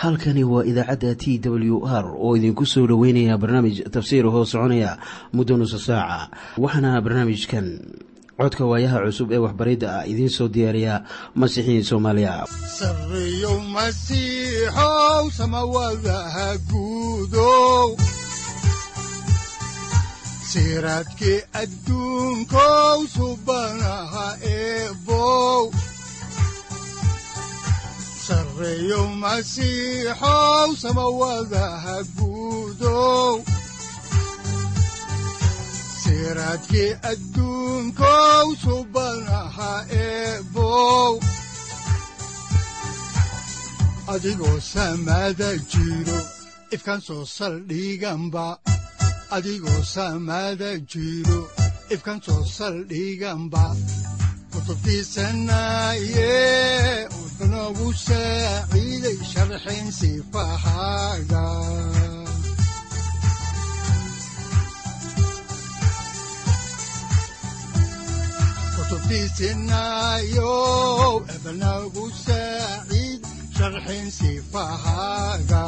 halkani waa idaacadda t w r oo idinku soo dhoweynaya barnaamij tafsiir hoo soconaya muddo nusa saaca waxaana barnaamijkan codka waayaha cusub ee waxbaridda ah idiin soo diyaariya masiixiin soomaaliya sareyow masiixow samawadaha guudow siraadkii adduunkow subanaha eebow sareyow masiixow samawadaha guudow siraadkii adduunkow subanaha eebow adigoo samada jiro ifkan soo saldhiganba adigoo samada jiro ifkan soo saldhiganba kutubtiisanaye udanogu saaciiday sharxin sifahaaga kutubtiisinayow ebanagu saaciid sharxin sifahaaga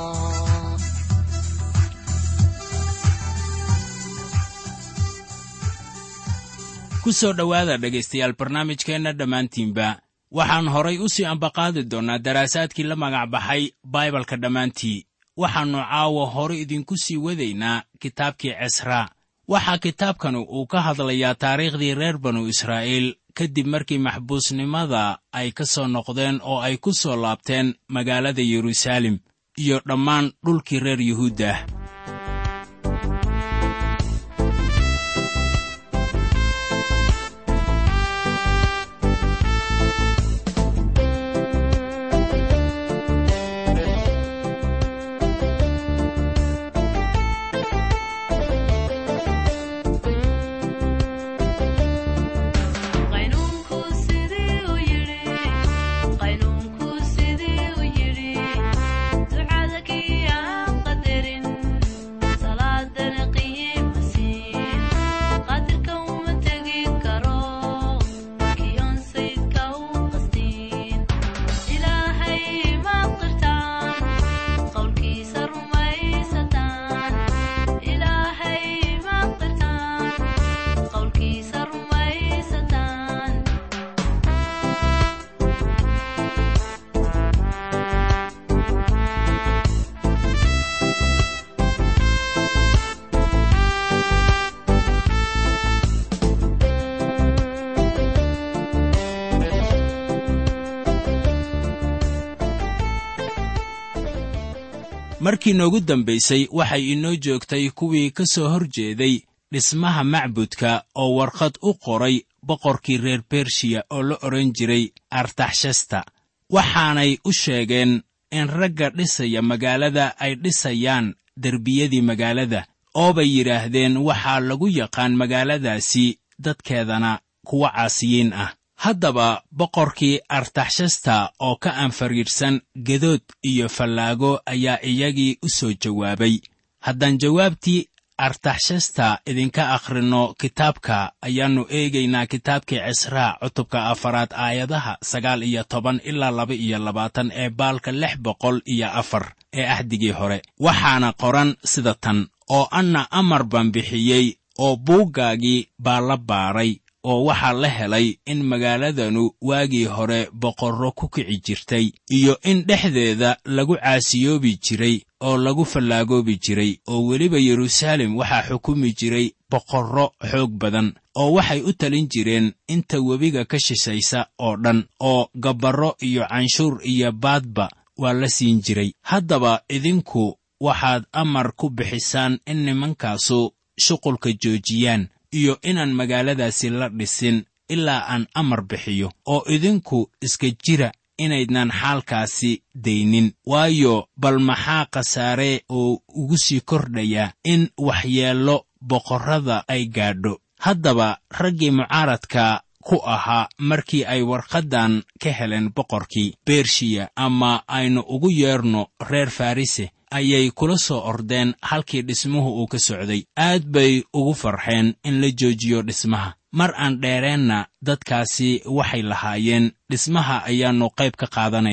ku soo dhowaada dhegaystayaal barnaamijkeenna dhammaantiinba waxaan horay u sii ambaqaadi doonnaa daraasaadkii la magac baxay baibalka dhammaantii waxaannu caawa hore idinku sii wadaynaa kitaabkii cesraa waxaa kitaabkanu uu ka hadlayaa taariikhdii reer banu israa'iil kadib markii maxbuusnimada ay ka soo noqdeen oo ay ku soo laabteen magaalada yeruusaalem iyo dhammaan dhulkii reer yuhuuddah markii noogu dambaysay waxay inoo joogtay kuwii ka soo hor jeeday dhismaha macbudka oo warqad u qoray boqorkii reer bershiya oo la odhan jiray artaxshasta waxaanay u sheegeen in ragga dhisaya magaalada ay dhisayaan derbiyadii magaalada oo bay yidhaahdeen waxaa lagu yaqaan magaaladaasi dadkeedana kuwa caasiyiin ah haddaba boqorkii artaxshasta oo ka anfariidhsan gedood iyo fallaago ayaa iyagii u soo jawaabay haddaan jawaabtii artaxshasta idinka akhrinno kitaabka ayaannu eegaynaa kitaabkii cisraa cutubka afaraad aayadaha sagaal iyo toban ilaa laba iyo labaatan ee baalka lix boqol iyo afar ee ahdigii hore waxaana qoran sida tan oo anna amar baan bixiyey oo buuggaagii baa la baaray oo waxaa la helay in magaaladanu waagii hore boqorro ku kici jirtay iyo in dhexdeeda lagu caasiyoobi jiray oo lagu fallaagoobi jiray oo weliba yeruusaalem waxaa xukumi jiray boqorro xoog badan oo waxay u talin jireen inta webiga ka shishaysa oo dhan oo gabbarro iyo canshuur iyo baadba waa la siin jiray haddaba idinku waxaad amar ku bixisaan in nimankaasu shuqulka joojiyaan iyo inaan magaaladaasi la dhisin ilaa aan amar bixiyo oo idinku iska jira inaydnan xaalkaasi daynin waayo bal maxaa khasaare oo ugu sii kordhaya in waxyeello boqorrada ay gaadho haddaba raggii mucaaradka ku ahaa markii ay warqaddan ka heleen boqorkii bershiya ama aynu ugu yeerno reer farrise ayay kula soo ordeen halkii dhismuhu uu ka socday aad bay ugu farxeen in la joojiyo dhismaha mar aan dheereenna dadkaasi waxay lahaayeen dhismaha ayaannu qayb ka qaadanaynaa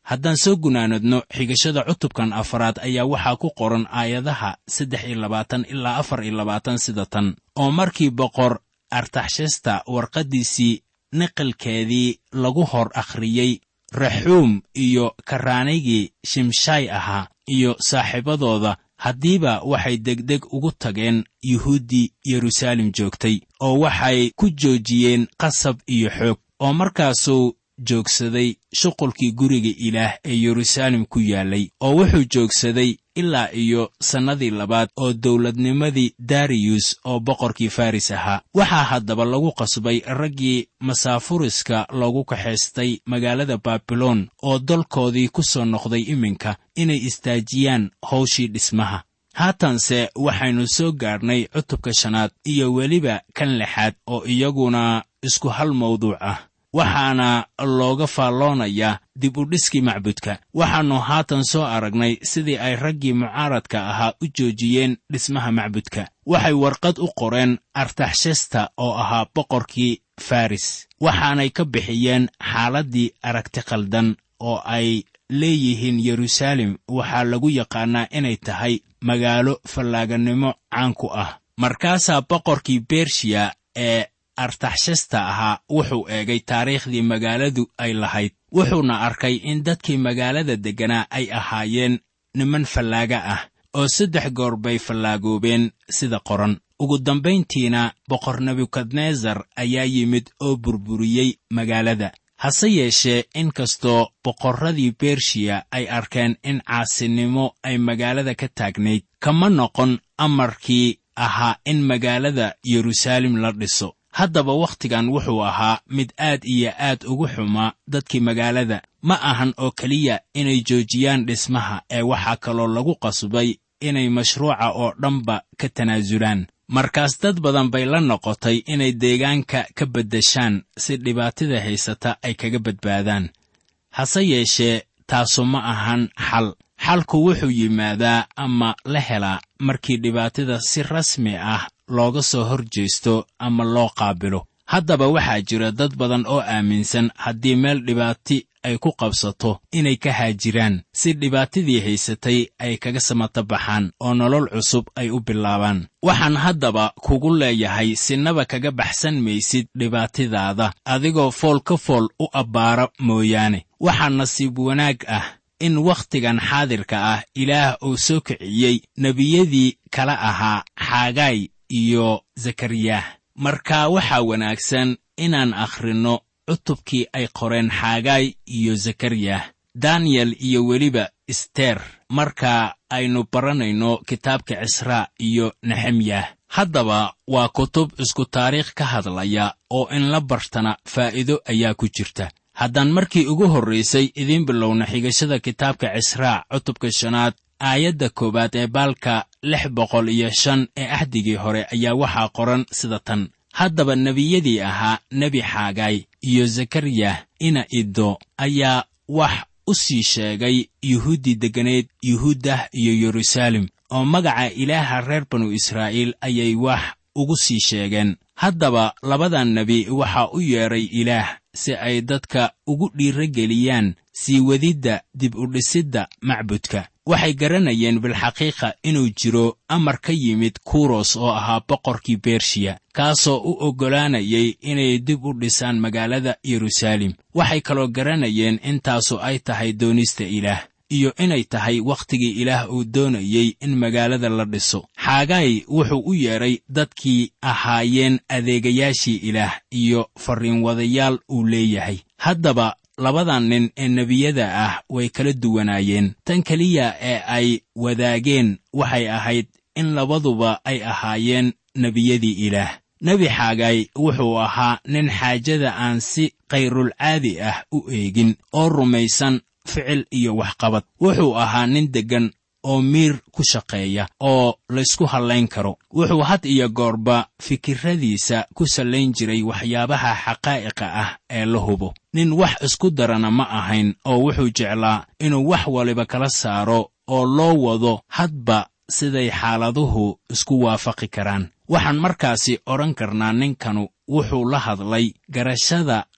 haddaan soo gunaanadno xigashada cutubkan afaraad ayaa waxaa ku qoran aayadaha saddex iyo labaatan ilaa afar iyo labaatan sida tan oo markii boqor artaxshasta warqaddiisii niqilkeedii lagu hor akhriyey raxuum iyo karaanigii shimshaay ahaa iyo saaxiibadooda haddiiba waxay degdeg ugu tageen yuhuuddii yeruusaalem joogtay oo waxay ku joojiyeen qasab iyo xoog oo markaasuu joogsaday shuqulkii guriga ilaah ee yeruusaalem ku yaallay oo wuxuu joogsaday ilaa iyo sannadii labaad oo dowladnimadii dariyus oo boqorkii faris ahaa waxaa haddaba lagu qasbay raggii masaafuriska loogu kaxaystay magaalada baabiloon oo dalkoodii ku soo noqday iminka inay istaajiyaan hawshii dhismaha haatanse waxaynu soo gaadhnay cutubka shanaad iyo weliba kan lixaad oo iyaguna isku hal mawduuc ah waxaana looga faalloonayaa dib u dhiskii macbudka waxaannu haatan soo aragnay sidii ay raggii mucaaradka ahaa u joojiyeen dhismaha macbudka waxay warqad u qoreen artaxshasta oo ahaa boqorkii faris waxaanay ka bixiyeen xaaladdii aragti khaldan oo ay leeyihiin yeruusaalem waxaa lagu yaqaannaa inay tahay magaalo fallaaganimo caan ku ah markaasaa boqorkii bershiya ee artaxshasta ahaa wuxuu eegay taariikhdii magaaladu ay lahayd wuxuuna arkay in dadkii magaalada degganaa ay ahaayeen niman fallaaga ah oo saddex goor bay fallaagoobeen sida qoran ugu dambayntiina boqor nebukadnesar ayaa yimid oo burburiyey magaalada hase yeeshee in kastoo boqorradii bershiya ay arkeen in caasinimo ay magaalada ka taagnayd kama noqon amarkii ahaa in magaalada yeruusaalem la dhiso haddaba wakhtigan wuxuu ahaa mid aad iyo aad ugu xumaa dadkii magaalada ma ahan oo keliya inay joojiyaan dhismaha ee waxaa kaloo lagu qasbay inay mashruuca oo dhanba ka tanaasulaan markaas dad badan bay la noqotay inay deegaanka ka beddeshaan si dhibaatada haysata ay kaga badbaadaan hase yeeshee taasu ma ahan xal xalku wuxuu yimaadaa ama la helaa markii dhibaatada si rasmi ah looga soo hor jeesto ama loo qaabilo haddaba waxaa jira dad badan oo aaminsan haddii meel dhibaati ay ku qabsato inay ka haajiraan si dhibaatadii haysatay ay kaga samata baxaan oo nolol cusub ay u bilaabaan waxaan haddaba kugu leeyahay sinaba kaga baxsan maysid dhibaatadaada adigoo fool ka fool u abbaara mooyaane waxaa nasiib wanaag ah in wakhtigan xaadirka ah ilaah uu soo kiciyey nebiyadii kala ahaa xaagaay iyo zakariyah marka waxaa wanaagsan inaan akhrinno cutubkii ay qoreen xaagaay iyo zakariyah daniyel iyo weliba ister marka aynu baranayno kitaabka cisraa iyo nexemyah haddaba waa kutub isku taariikh ka hadlaya oo in la bartana faa'iido ayaa ku jirta haddaan markii ugu horraysay idiin bilowna xigashada kitaabka cisraa cutubka shanaad aayadda koowaad ee baalka lix boqol iyo shan ee axdigii hore ayaa waxaa qoran sida tan haddaba nebiyadii ahaa nebi xaagaay iyo zakariyah ina iddo ayaa wax u sii sheegay yuhuuddii degganeed yuhuuddah iyo yeruusaalem oo magaca ilaaha reer banu israa'iil ayay wax ugu sii sheegeen haddaba labadan nebi waxaa u yeedhay ilaah si ay dadka ugu dhiirageliyaan sii wadidda dib u dhisidda macbudka waxay garanayeen bilxaqiiqa inuu jiro amar ka yimid kuros oo ahaa boqorkii bershiya kaasoo u oggolaanayay inay dib u dhisaan magaalada yeruusaalem waxay kaloo garanayeen intaasu ay tahay doonista ilaah iyo inay tahay wakhtigii ilaah uu doonayey in magaalada la dhiso xaagaay wuxuu u yeedhay dadkii ahaayeen adeegayaashii ilaah iyo farriinwadayaal uu leeyahay haddaba labadan nin ee nebiyada ah way kala duwanaayeen tan keliya ee ay wadaageen waxay ahayd in labaduba ay ahaayeen nebiyadii ilaah nebi xaagaay wuxuu ahaa nin xaajada aan si kayrulcaadi ah u eegin oo rumaysan ficil iyo waxqabad wuxuu ahaa nin deggan oo miir ku shaqeeya oo laysku hallayn karo wuxuu had iyo goorba fikirradiisa ku sallayn jiray waxyaabaha xaqaa'iqa ah ee la hubo nin wax isku darana ma ahayn oo wuxuu jeclaa inuu wax waliba kala saaro oo loo wado hadba siday xaaladuhu isku waafaqi karaan waxaan markaasi odhan karnaa ninkanu wuxuu la hadlay garashada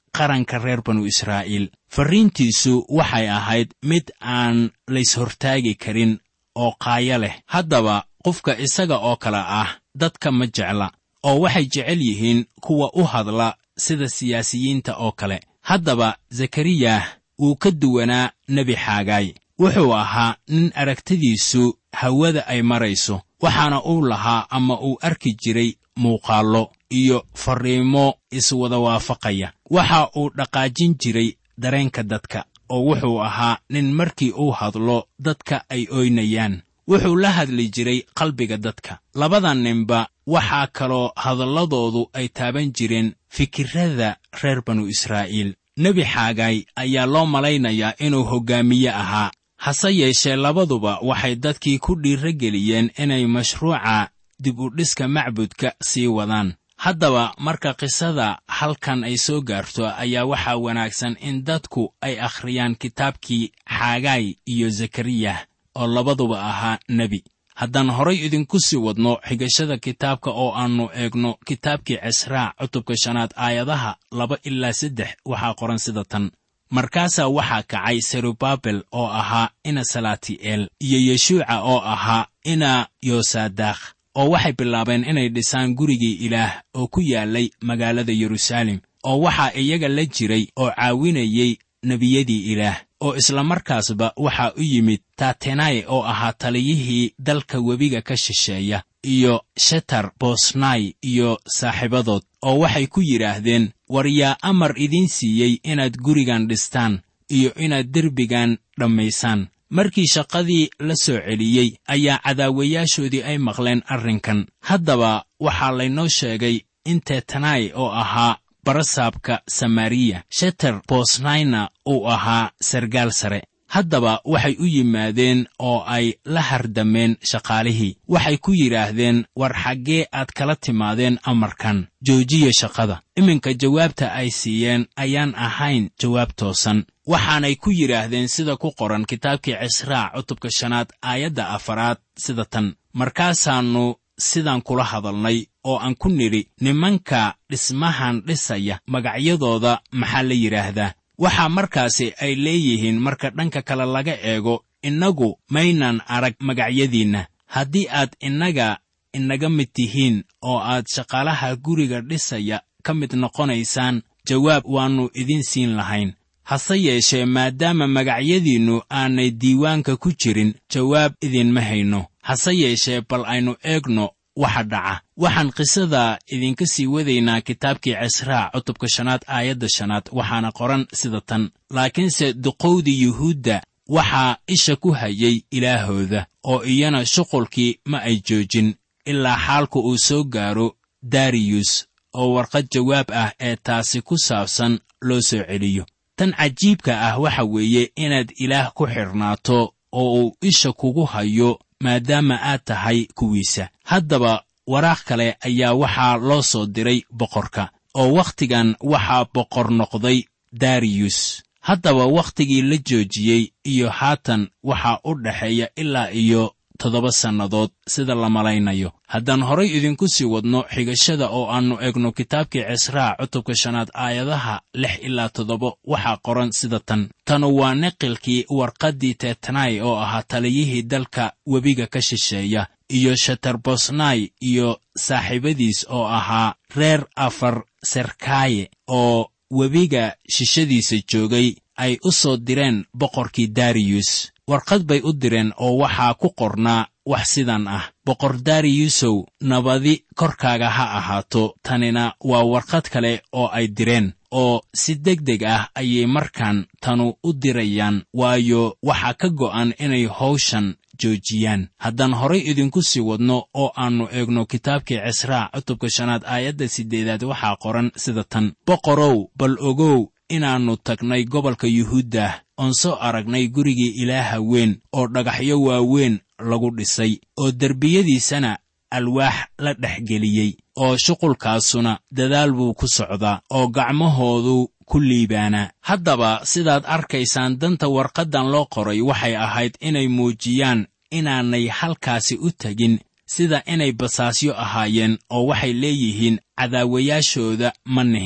qaranka reer banu israa'iil farriintiisu waxay ahayd mid aan layshortaagi karin oo qaayo leh haddaba qofka isaga oo kale ah dadka ma jecla oo waxay jecel yihiin kuwa u hadla sida siyaasiyiinta oo kale haddaba zakariyah wuu ka duwanaa nebi xaagaay wuxuu ahaa nin aragtidiisu hawada ay marayso waxaana uu lahaa ama uu arki jiray muuqaallo iyo farriimo iswada waafaqaya waxa uu dhaqaajin jiray dareenka dadka oo wuxuu ahaa nin markii uu hadlo dadka ay ooynayaan wuxuu la hadli jiray qalbiga dadka labada ninba waxaa kaloo hadalladoodu ay taaban jireen fikirrada reer banu israa'iil nebi xaagaay ayaa loo malaynayaa inuu hoggaamiye ahaa hase yeeshee labaduba waxay dadkii ku dhiirrogeliyeen inay mashruuca dib u dhiska macbudka sii wadaan haddaba marka qisada halkan ay soo gaarto ayaa waxaa wanaagsan in dadku ay akhriyaan kitaabkii xaagaay iyo zakariyah oo labaduba ahaa nebi haddaan horay idinku sii wadno xigashada kitaabka oo aannu eegno kitaabkii cisraa cutubka shanaad aayadaha laba ilaa saddex waxaa qoran sida tan markaasaa waxaa kacay serubabel oo ahaa ina salaati'eel iyo yeshuuca oo ahaa ina yosaadaakh oo waxay bilaabeen inay dhisaan gurigii ilaah oo ku yaallay magaalada yeruusaalem oo waxaa iyaga la jiray oo caawinayey nebiyadii ilaah oo islamarkaasba waxaa u yimid tatenai oo ahaa taliyihii dalka webiga ka shisheeya iyo shetar bosnai iyo saaxiibadood oo waxay ku yidhaahdeen war yaa amar idiin siiyey inaad gurigan dhistaan iyo inaad derbigan dhammaysaan markii shaqadii la soo celiyey ayaa cadaawayaashoodii ay maqleen arrinkan haddaba waxaa laynoo sheegay in tetanai oo ahaa barasaabka samariya sheter bosnaina uu ahaa sargaal sare haddaba waxay u yimaadeen oo ay la hardameen shaqaalihii waxay ku yidhaahdeen war xaggee aad kala timaadeen amarkan joojiya shaqada iminka jawaabta ay siiyeen ayaan ahayn jawaab toosan waxaanay ku yidhaahdeen sida ku qoran kitaabkii cisraa cutubka shanaad aayadda afaraad sida tan markaasaannu sidaan kula hadalnay oo aan ku nidhi nimanka dhismahan dhisaya magacyadooda maxaa la yidhaahdaa waxaa markaasi ay leeyihiin marka dhanka kale laga eego innagu maynan arag magacyadiinna haddii aad innaga inaga mid tihiin oo aad shaqaalaha guriga dhisaya ka mid noqonaysaan jawaab waannu idiin siin lahayn hase yeeshee maadaama magacyadiinnu aanay diiwaanka ku jirin jawaab idinma hayno hase yeeshee bal aynu eegno waxa dhaca waxaan qisada idinka sii wadaynaa kitaabkii cisraa cutubka shanaad aayadda shanaad waxaana qoran sida tan laakiinse duqowdii yuhuudda waxaa isha ku hayay ilaahooda oo iyana shuqulkii ma ay joojin ilaa xaalku uu soo gaaro dariyus oo warqad jawaab ah ee taasi ku saabsan loo soo celiyo tan cajiibka ah waxa weeye inaad ilaah ku xidhnaato oo uu isha kugu hayo maadaama aad tahay kuwiisa haddaba waraaq kale ayaa waxaa loo soo diray boqorka oo wakhtigan waxaa boqor noqday dariyus haddaba wakhtigii la joojiyey iyo haatan waxaa u dhexeeya ilaa iyo toddoba sannadood sida la malaynayo haddaan horay idinku sii wadno xigashada oo aannu egno kitaabkii cisraa cutubka shanaad aayadaha lix ilaa toddoba waxaa qoran sida tan tanu waa niqilkii warqaddii tetanai oo ahaa taliyihii dalka webiga ka shisheeya iyo shetarbosnai iyo saaxiibadiis oo ahaa reer afar serkaaye oo webiga shishadiisa joogay ay u soo direen boqorkii dariyus warqad bay u direen oo waxaa ku qornaa wax sidan ah boqor dariyusow nabadi korkaaga ha ahaato tanina waa warqad kale oo ay direen oo si deg deg ah ayay markaan tanu u dirayaan waayo waxaa ka go'an inay hawshan joojiyaan haddaan horay idinku sii wadno oo aannu eegno kitaabkii cisraa cutubka shanaad aayadda siddeedaad waxaa qoran sida tan boqorow bal ogow inaannu tagnay gobolka yuhuuddah oon soo aragnay gurigii ilaaha weyn oo dhagaxyo waaweyn lagu dhisay oo derbiyadiisana alwaax la dhex geliyey oo shuqulkaasuna dadaal buu ku socdaa oo gacmahoodu ku liibaanaa haddaba sidaad arkaysaan danta warqaddan loo qoray waxay ahayd inay muujiyaan inaanay halkaasi u tegin sida inay basaasyo ahaayeen oo waxay leeyihiin cadaawayaashooda ma nihin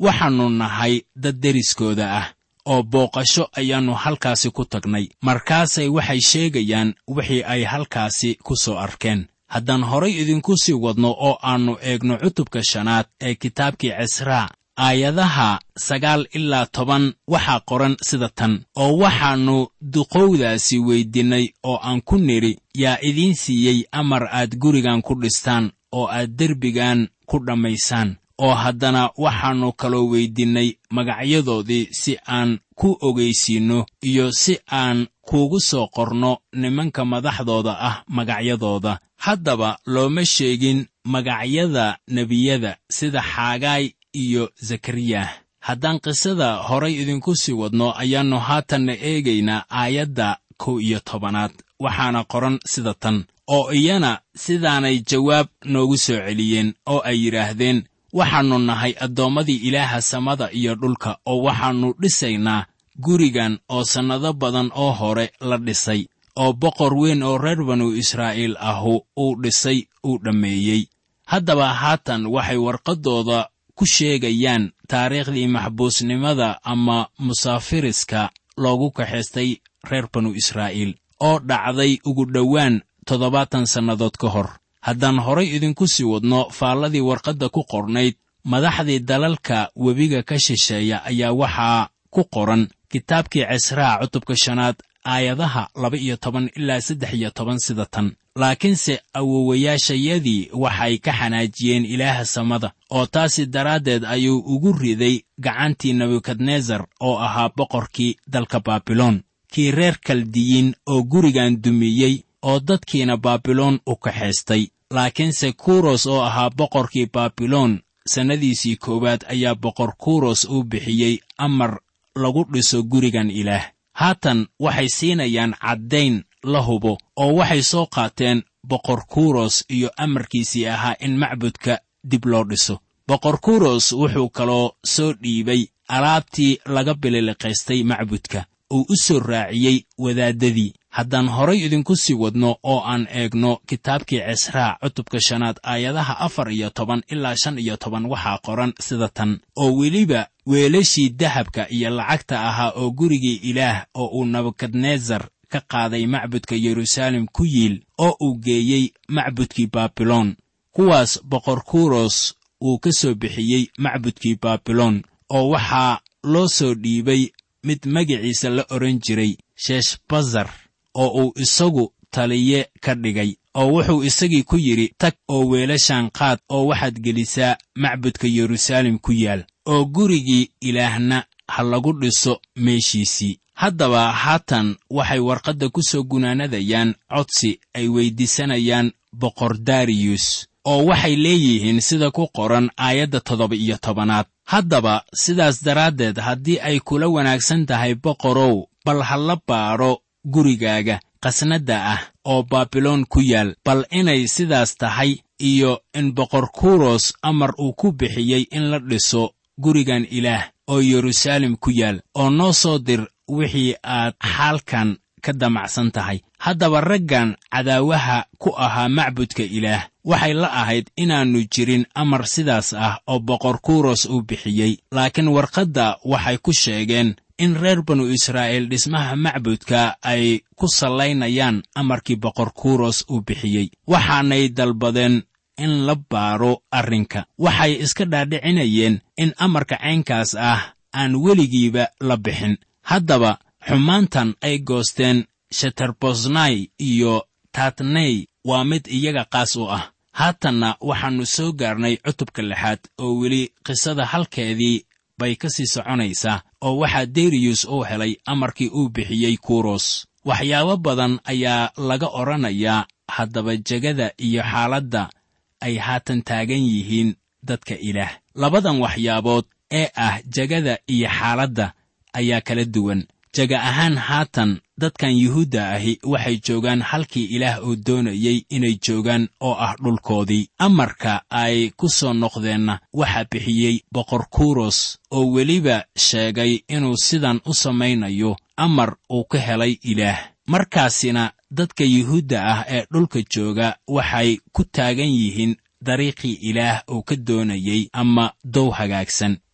waxaannu nahay dad deriskooda ah oo booqasho ayaannu halkaasi ku tagnay markaasay waxay sheegayaan wixii ay halkaasi ku soo arkeen haddaan horay idinku sii wadno oo aannu eegno cutubka shanaad ee kitaabkii cisraa aayadaha sagaal ilaa toban waxaa qoran sida tan oo waxaannu duqowdaasi weyddiinnay oo aan ku nidhi yaa idiin siiyey amar aad gurigan ku dhistaan oo aad derbigan ku dhammaysaan oo haddana waxaannu kaloo weyddiinnay magacyadoodii si aan ku ogaysiinno iyo si aan kuugu soo qorno nimanka madaxdooda ah magacyadooda haddaba looma sheegin magacyada nebiyada sida xaagaay iyo zakariyah haddaan qisada horay idinku sii wadno ayaannu haatanna eegaynaa aayadda kow iyo tobanaad waxaana qoran sida tan oo iyana sidaanay jawaab noogu soo celiyeen oo ay yidhaahdeen waxaannu nahay addoommadii ilaaha samada iyo dhulka oo waxaannu dhisaynaa gurigan oo sannado badan oo hore la dhisay oo boqor weyn oo reer banu israa'iil ahu uu dhisay uu dhammeeyey haddaba haatan waxay warqaddooda ku sheegayaan taariikhdii maxbuusnimada ama musaafiriska loogu kaxaystay reer banu israa'iil oo dhacday ugu dhowaan toddobaatan sannadood ka hor haddaan horay idinku sii wadno faalladii warqadda ku qornayd madaxdii dalalka webiga ka shisheeya ayaa waxaa ku qoran kitaabkii cisraa cutubka shanaad aayadaha laba iyo toban ilaa saddex iyo toban sida tan laakiinse awowayaashayadii waxay ka xanaajiyeen ilaaha samada oo taasi daraaddeed ayuu ugu riday gacantii nebukadnesar oo ahaa boqorkii dalka baabiloon kii reer kaldiyiin oo gurigan dumiyey oo dadkiina baabiloon u kaxaystay laakiinse kuros oo ahaa boqorkii baabiloon sannadiisii koowaad ayaa boqor kuros uu bixiyey amar lagu dhiso gurigan ilaah haatan waxay siinayaan caddayn la hubo oo waxay soo qaateen boqor kuros iyo amarkiisii ahaa in macbudka dib loo dhiso boqor kuros wuxuu kaloo soo dhiibay alaabtii laga bililiqaystay macbudka uu u soo raaciyey wadaaddadii haddaan horay idinku sii wadno oo aan eegno kitaabkii cisraa cutubka shanaad aayadaha afar iyo toban ilaa shan iyo toban waxaa qoran sida tan oo weliba weelashii dahabka iyo lacagta ahaa oo gurigii ilaah oo uu nebukadnesar ka qaaday macbudka yeruusaalem ku yiil oo uu geeyey macbudkii baabiloon kuwaas boqor kuros uu ka soo bixiyey macbudkii baabiloon oo waxaa loo soo dhiibay mid magiciisa la odhan jiray sheshbazar oo uu isagu taliye ka dhigay oo wuxuu isagii ku yidhi tag oo weelashaan qaad oo waxaad gelisaa macbudka yeruusaalem ku yaal oo gurigii ilaahna ha lagu dhiso meeshiisii haddaba haatan waxay warqadda ku soo gunaanadayaan codsi ay weyddiisanayaan boqor dariyus oo waxay leeyihiin sida ku qoran aayadda toddoba iyo tobanaad haddaba sidaas daraaddeed haddii ay kula wanaagsan tahay boqorow bal ha la baadho gurigaaga qasnadda ah oo baabiloon ku yaal bal inay sidaas tahay iyo in boqor kuros amar uu ku bixiyey in la dhiso gurigan ilaah oo yeruusaalem ku yaal oo noo soo dir wixii aad xaalkan ka damacsan tahay haddaba raggan cadaawaha ku ahaa macbudka ilaah waxay la ahayd inaannu jirin amar sidaas ah oo boqor kuros uu bixiyey laakiin warqadda waxay ku sheegeen in reer banu israa'iil dhismaha macbudka ay ku sallaynayaan amarkii boqor kuros uu bixiyey waxaanay dalbadeen in la baadho arrinka waxay iska dhaadhicinayeen in amarka caynkaas ah aan weligiiba la bixin haddaba xumaantan ay goosteen sheterbosnai iyo tatney waa mid iyaga qaas u ah haatanna waxaannu soo gaarnay cutubka lixaad oo weli qisada halkeedii bay ka sii soconaysaa oo waxaa deriyus uu helay amarkii uu bixiyey kuros waxyaabo badan ayaa laga odhanayaa haddaba jegada iyo xaaladda ay haatan taagan yihiin dadka ilaah labadan waxyaabood ee ah jegada iyo xaaladda ayaa kala duwan jega ahaan haatan dadkan yuhuudda ahi waxay joogaan halkii ilaah uu doonayey inay joogaan oo ah dhulkoodii amarka ay ku soo noqdeenna waxaa bixiyey boqor kuros oo weliba sheegay inuu sidan u samaynayo amar uu ka helay ilaah markaasina dadka yuhuudda ah ee dhulka jooga waxay ku taagan yihiin dariiqii ilaah uu ka doonayey ama dow hagaagsan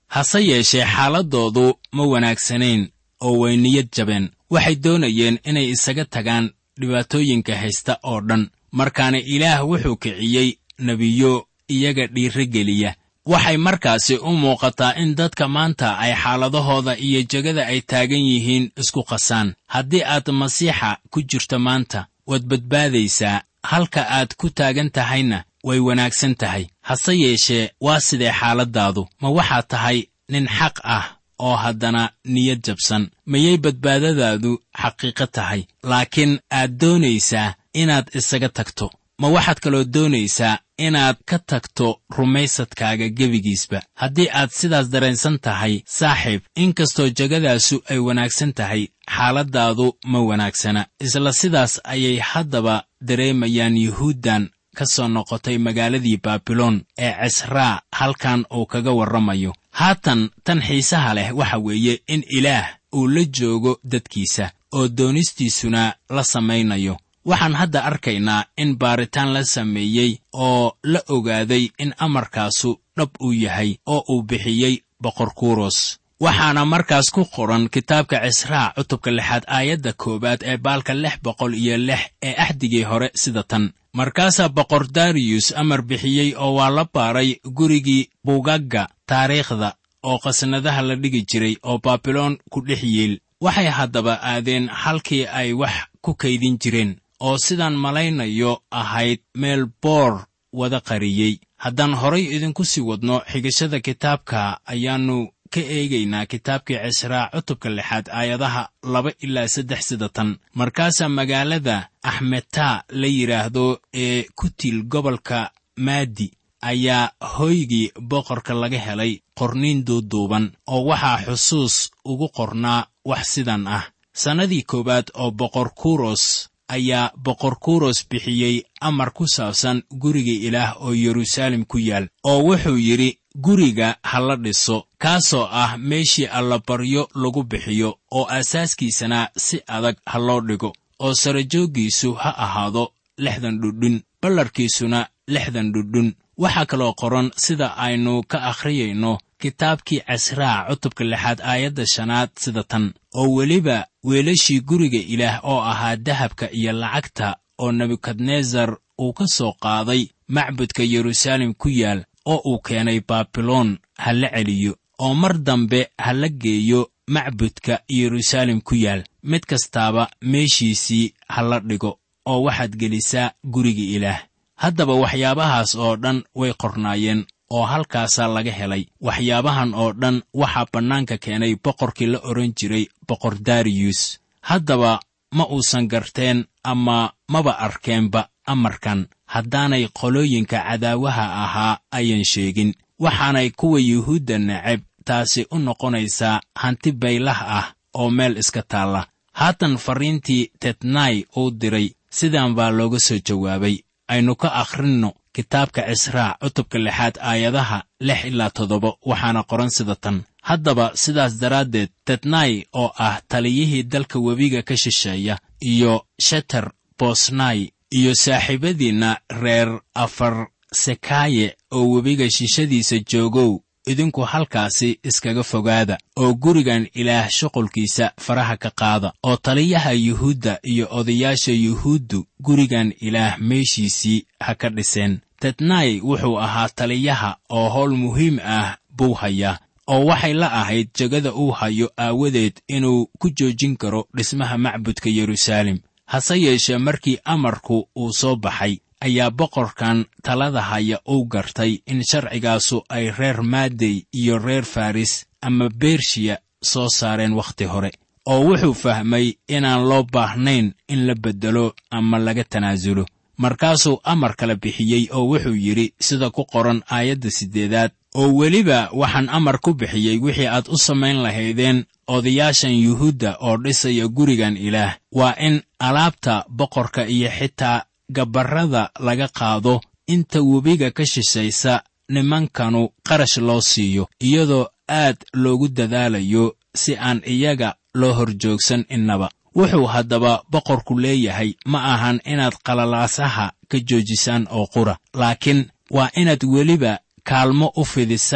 hase yeeshee xaaladdoodu ma wanaagsanayn oo way niyad jabeen waxay doonayeen inay isaga tagaan dhibaatooyinka haysta oo dhan markaana ilaah wuxuu kiciyey nebiyo iyaga dhiirogeliya waxay markaasi u muuqataa in dadka maanta ay xaaladahooda iyo jegada ay taagan yihiin isku qasaan haddii aad masiixa ku jirto maanta waad badbaadaysaa halka aad ku taagan tahayna way wanaagsan tahay hase yeeshee waa sidee xaaladdaadu ma waxaad tahay nin xaq ah oo haddana niyad jabsan mayay badbaadadaadu xaqiiqo tahay laakiin aad doonaysaa inaad isaga tagto ma waxaad kaloo doonaysaa inaad ka tagto rumaysadkaaga gebigiisba haddii aad sidaas dareensan tahay saaxiib inkastoo jegadaasu ay wanaagsan tahay xaaladdaadu ma wanaagsana isla sidaas ayay haddaba dareemayaan yuhuuddan ka soo noqotay magaaladii baabiloon ee cisraa halkan uu kaga warramayo haatan tan xiisaha leh waxa weeye in ilaah uu la joogo dadkiisa oo doonistiisuna la samaynayo waxaan hadda arkaynaa in baaritaan la sameeyey oo la ogaaday in amarkaasu dhab uu yahay oo uu bixiyey boqor kuros waxaana markaas ku qoran kitaabka cisraa cutubka lixaad aayadda koowaad ee baalka lix boqol iyo lix ee axdigii hore sida tan markaasaa boqor dariyus amar bixiyey oo waa la baaray gurigii bugagga taariikhda oo qasnadaha la dhigi jiray oo baabiloon ku dhex yiil waxay haddaba aadeen halkii ay wax ku kaydin jireen oo sidaan malaynayo ahayd meel boor wada qariyey haddaan horay idinku sii wadno xigashada kitaabka ayaannu ka eegaynaa kitaabkii cisraa cutubka lixaad aayadaha laba ilaa saddex sida tan markaasaa magaalada axmetaa la yidhaahdo ee ku tiil gobolka maadi ayaa hooygii boqorka laga helay qorniin duuduuban oo waxaa xusuus ugu qornaa wax sidan ah sannadii koowaad oo boqor kuros ayaa boqor kuros bixiyey amar ku saabsan guriga ilaah oo yeruusaalem ku yaal oo wuxuu yidhi guriga ha la dhiso kaasoo ah meeshii allabaryo lagu bixiyo oo aasaaskiisana si adag ha loo dhigo oo sarajooggiisu ha ahaado lixdan dhudhun ballarkiisuna lixdan dhudhun waxaa kaloo qoran sida aynu ka akhriyayno kitaabkii casraa cutubka lixaad aayadda shanaad sida tan oo weliba weelashii guriga ilaah oo ahaa dahabka iyo lacagta oo nebukadnesar uu ka soo qaaday macbudka yeruusaalem ku yaal oo uu keenay baabiloon ha la celiyo oo mar dambe ha la geeyo macbudka yeruusaalem ku yaal mid kastaaba meeshiisii ha la dhigo oo waxaad gelisaa guriga ilaah haddaba waxyaabahaas oo dhan way qornaayeen oo halkaasaa laga helay waxyaabahan oo dhan waxaa bannaanka keenay boqorkii la odhan jiray boqor dariyus haddaba ma uusan garteen ama maba arkeenba amarkan haddaanay qolooyinka cadaawaha ahaa ayan sheegin waxaanay kuwa yuhuudda neceb taasi u noqonaysaa hanti baylah ah oo meel iska taalla haatan farriintii tetnai uu diray sidan baa looga soo jawaabay aynu ka akhrinno kitaabka cisraa cutubka lixaad aayadaha lix ilaa toddoba waxaana qoran sida tan haddaba sidaas daraaddeed tetnai oo ah taliyihii dalka webiga ka shisheeya iyo sheter bosnai iyo saaxiibadiinna reer afar sekaaye oo webiga shishadiisa joogow idinku halkaasi iskaga fogaada oo gurigan ilaah shuqulkiisa faraha ka qaada oo taliyaha yuhuudda iyo odayaasha yuhuuddu gurigan ilaah meeshiisii ha ka dhiseen tetnai wuxuu ahaa taliyaha oo howl muhiim ah buu hayaa oo waxay la ahayd jegada uu hayo aawadeed inuu ku joojin karo dhismaha macbudka yeruusaalem hase yeeshee markii amarku uu soo baxay ayaa boqorkan talada haya uu gartay in sharcigaasu ay reer maadey iyo reer faris ama bershiya soo saareen wakhti hore oo wuxuu fahmay inaan loo baahnayn in la beddelo ama laga tanaasulo markaasuu amar kala bixiyey oo wuxuu yidhi sida ku qoran aayadda siddeedaad oo weliba waxaan amar ku bixiyey wixii aad u samayn lahaydeen odayaashan yuhuudda oo dhisaya gurigan ilaah waa in alaabta boqorka iyo xitaa gabarrada laga qaado inta webiga ka shishaysa nimankanu qarash loo siiyo iyadoo aad loogu dadaalayo si aan iyaga loo horjoogsan innaba wuxuu haddaba boqorku leeyahay ma ahan inaad qalalaasaha ka joojisaan oo qura laakiin waa inaad weliba kaalmo u fidisaan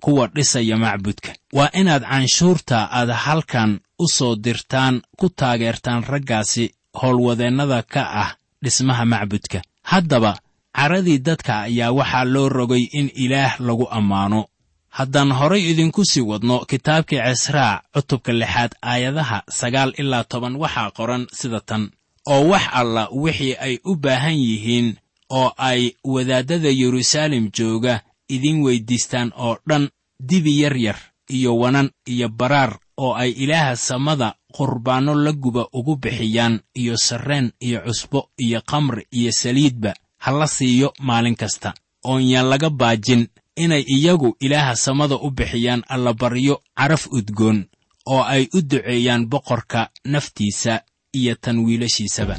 kuwa dhisaya macbudka waa inaad canshuurta aad halkan u soo dirtaan ku taageertaan raggaasi howlwadeennada ka ah dhismaha macbudka haddaba caradii dadka ayaa waxaa loo rogay in ilaah lagu ammaano haddaan horay idinku sii wadno kitaabkii cisraa cutubka lixaad aayadaha sagaal ilaa toban waxaa qoran sida tan oo wax alla wixii ay u baahan yihiin oo ay wadaaddada yeruusaalem jooga idin weyddiistaan oo dhan dibi yar yar iyo wanan iyo baraar oo ay ilaaha samada qurbaanno la guba ugu bixiyaan iyo sarreen iyo cusbo iyo khamri iyo saliidba ha la siiyo maalin kasta oon yaan laga baajin inay iyagu ilaaha samada u bixiyaan allabaryo caraf udgoon oo ay u duceeyaan boqorka naftiisa iyo tan wiilashiisaba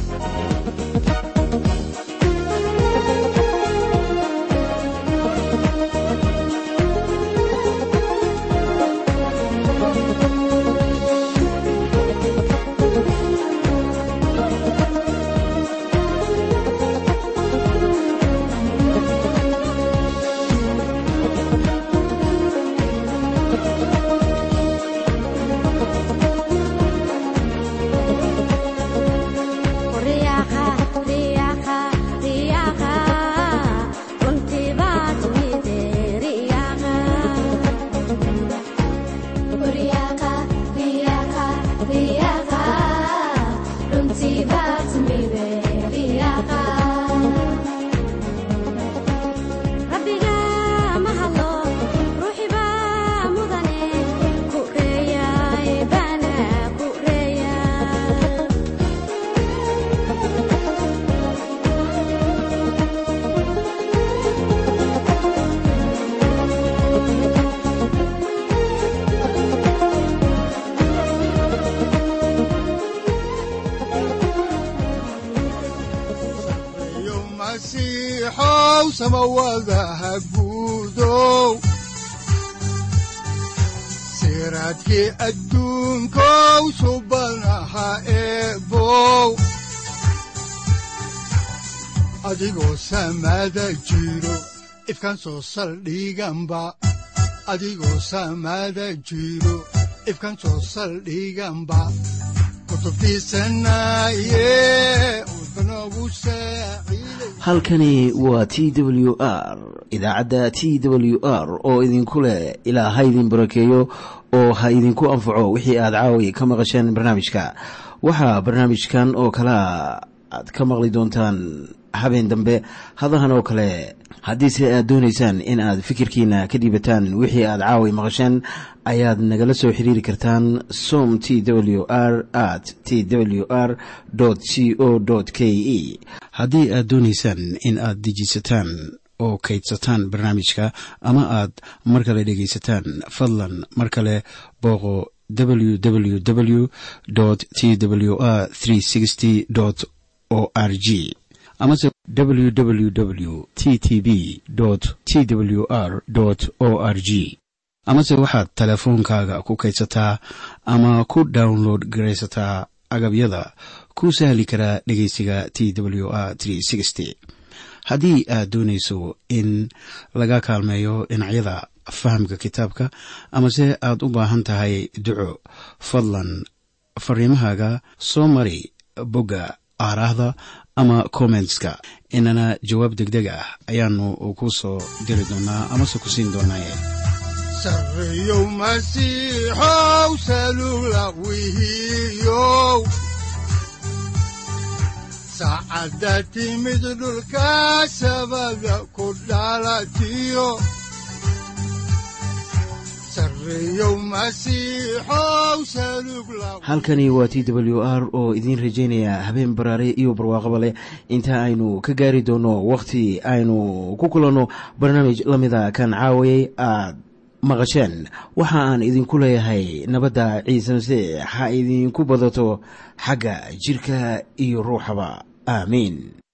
siraadkii adduunkow subanaha eebow adigoo samaada jiro ifkan soo saldhiganba adigoo samaada jiro ifkan soo saldhiganba halkani waa t w r idaacadda t w r oo idinku leh ilaa ha idin barakeeyo oo ha idinku anfaco wixii aad caawi ka maqasheen barnaamijka waxaa barnaamijkan oo kalea aad ka maqli doontaan habeen dambe hadahan oo kale haddiise aad doonaysaan in aad fikirkiina ka dhiibataan wixii aad caawi maqasheen ayaad nagala soo xiriiri kartaan som t w r at t w r c o k e haddii aad doonaysaan in aad dejiisataan oo kaydsataan barnaamijka ama aad mar kale dhegaysataan fadlan mar kale booqo www t w r o r g amase www t t b t w r o r g amase waxaad teleefoonkaaga ku kaydsataa ama ku download garaysataa agabyada ku sahli karaa dhegeysiga t w r haddii aad doonayso in laga kaalmeeyo dhinacyada fahamka kitaabka amase aad u baahan tahay duco fadlan fariimahaaga soo mari bogga aaraahda ama kommentska inana jawaab degdeg ah ayaanu ku soo diri doonaa amase ku siin doonaaye sareyow masiixow salula wihiyow saacadda timid dhulka sabada ku dhalatiyo halkani waa t w r oo idiin rajaynaya habeen baraare iyo barwaaqaba leh inta aynu ka gaari doono wakhti aynu ku kulanno barnaamij la mida kan caawayay aad maqasheen waxa aan idinku leeyahay nabadda ciise masiix ha idinku badato xagga jidhka iyo ruuxaba aamiin